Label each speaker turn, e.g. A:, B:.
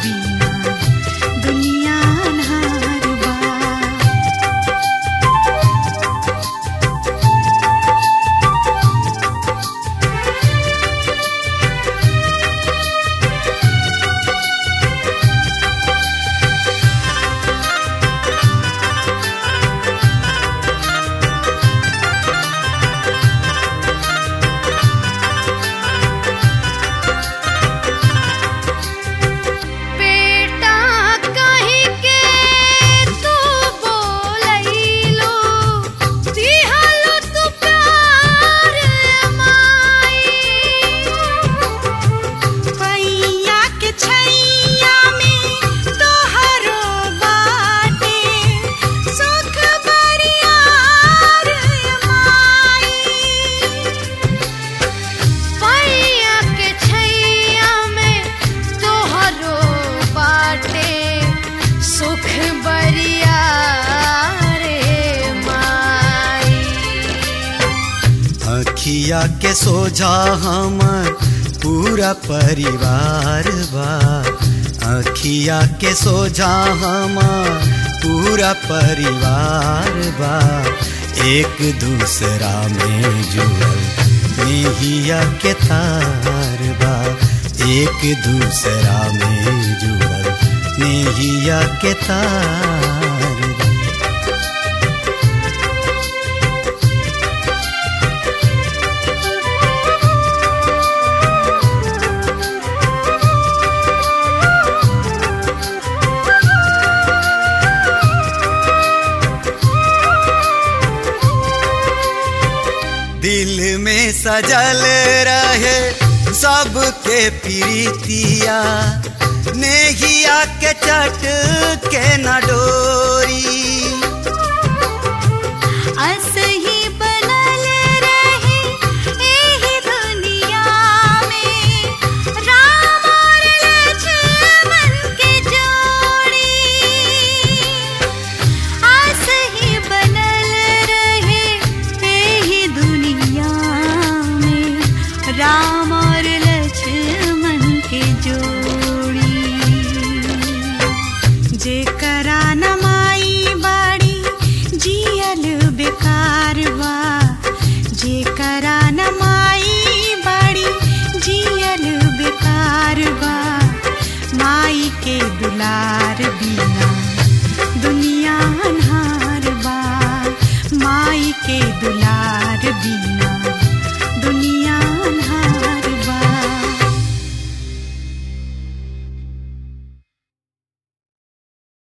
A: बिना दुनिया अन्हार बा बेटा कहीं के तू बोलैलो दिहलो तू प्यार माई पैया के छैया में तोहरो बाटे सुख बरियार माई पैया के छैया में तोहरो बाटे सुख बरिया रे माई
B: अखिया के सोझा हमर पूरा परिवार बा अखिया के सोझा हमर पूरा परिवार बा एक दूसरा में जुड़ल नेहिया के तार बा एक दूसरा में जुड़ल नेहिया के तार बा दिल में सजल रहे सबके प्रीतिया नेहिया के चट के न डोरी
A: असही बनल रहे एही दुनिया में राम और लक्ष्मण के जोड़ी असही बनल रहे एही दुनिया में राम और लक्ष्मण के जोड़ी जेकरा न माई बाड़ी जियल बेकार बा जेकरा न माई बाड़ी जियल बेकार बा माई के दुलार बिना दुनिया अन्हार बा माई के दुलार बिना